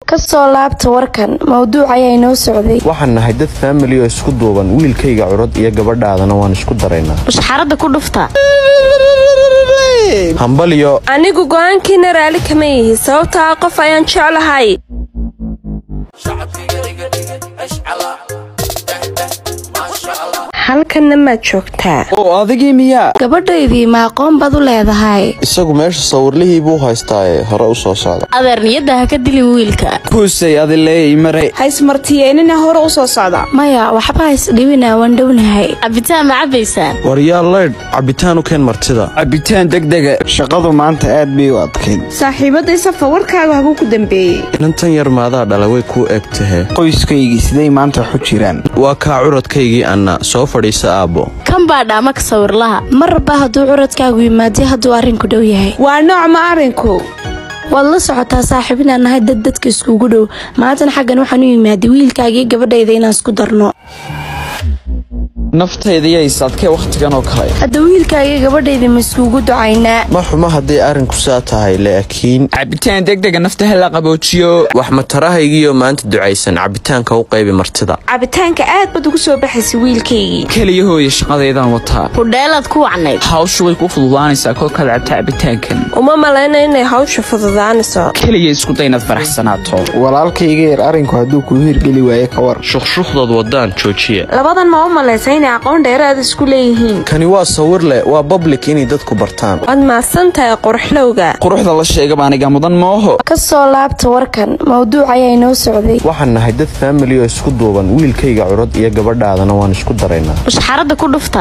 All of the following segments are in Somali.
ka soo laabta warkan mawduuc ayaa inoo socday waxaan nahay dad faamili oo isku duuban wiilkayga curad iyo gabadhaadana waan isku daraynaa mushxaradda ku dhufta hambalyo anigu go'aankiina raalli kama yihi sababtaa qof ayaan jeclahay halkanna maad joogtaa oo adigii miyaa gabadhaydii ma aqoon baad u leedahay isagu meesha sawirlihii buu haystaaye hore u soo socda adeer niyadda ha ka dilin wiilka kuusay adileey maray haysmartiyeenina hore u soo socda maya waxba haysdhibina waan dhownahay cabitaan ma cabbaysaan waryaa laydh cabbitaan u keen martida cabitaan degdega shaqadu maanta aad bay u adkayd saaxiibaday safa warkaaga haguu ku dambeeyey inantan yar maadaa dhala way kuu eg tahe qoyskaygii siday maanta waxu jiraan waa kaa curadkaygii anna soo fadhiisa aabbo kan baa dhaama ka sawirlaha marba hadduu curadkaagu yimaadii hadduu arrinku dhow yahay waa nooc ma arrinku waad la socotaa saaxiib inaan nahay dad dadka iskugu dhow maantana xaggan waxaan u yimaaday wiilkaagii gabadhayda inaan isku darno naftaydiiyay sadkee wakhtigan oo kale hadda wiilkaagii gabadhayda ma iskugu ducaynaa ma xuma hadday arrinku saa tahay laakiin cabitaan degdega nafta hala qaboojiyo wax matarahaygiioo maanta ducaysan cabbitaanka u qaybi martida cabitaanka aad baad ugu soo baxaysay wiilkaygii keliya hooya shaqadeydaan wataa hudheelaad ku wacnayd hawshu way ku fududaanaysaa kolkaad cabta cabitaankan uma malayna inay hawsha fududaanayso keliya isku day inaad faraxsanaato walaalkayga yar arrinku hadduu kuu hirgeli waaye ka war shukshukhdood waddaan joojiya labadan ma u malaysa inay aqoon dheeraad isku leeyihiin kani waa sawir leh waa bablik inay dadku bartaan waad mahadsan tahay qorxlowga quruxda la sheegaba aniga mudan mooho ka soo laabta warkan mawduuc ayaa inoo socday waxaan nahay dad faamili oo isku duuban wiilkayga curad iyo gabadhaadana waan isku daraynaa mushxaradda ku dhufta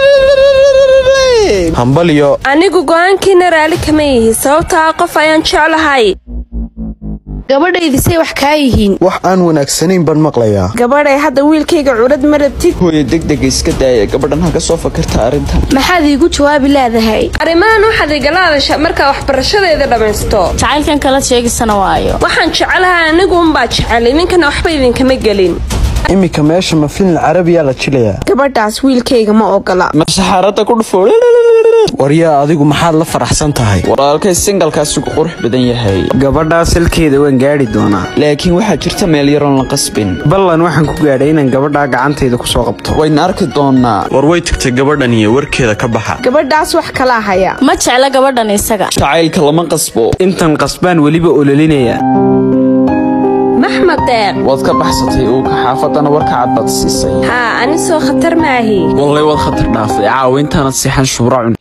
hambalyo anigu go'aankiina raalli kama yihi sababtaa qof ayaan jeclahay gabadhaydii say wax kaa yihiin wax aan wanaagsanayn baan maqlayaa gabadhay hadda wiilkayga curad ma rabtid hooya degdega iska daaya gabadhan ha ka soo fakarta arrintan maxaad iigu jawaabi leedahay arrimahan waxaad igala hadasha markaa waxbarashadeeda dhammaysto jacaylkan kala sheegisana waayo waxaan jecelahay anigu unbaa jecel idinkana waxba idinkama gelin iminka meesha ma filin carabiyaa la jilayaa gabadhaas wiilkayga ma ogola masaxaaradda ku dhufo waryaa adigu maxaad la faraxsan tahay walaalkay singalkaasi ku qurux badan yahay gabadhaa salkeeda waan gaadhi doonaa laakiin waxaa jirta meel yaroon la qasbin ballan waxaan ku gaadhay inaan gabadhaa gacantayda ku soo qabto wayna arki doonaa war way tagtay gabadhan iyo warkeeda ka baxa gabadhaas wax kala haya ma jecla gabadhan isaga jacaylka lama qasbo intan qasbaan weliba ololinaya maxmed deeq waad ka baxsatay uuka xaafadana warka cad baad siisay haa ani soo khatar maahi wallay waad khatar dhaaftay caawa intaanad seexan shuura cun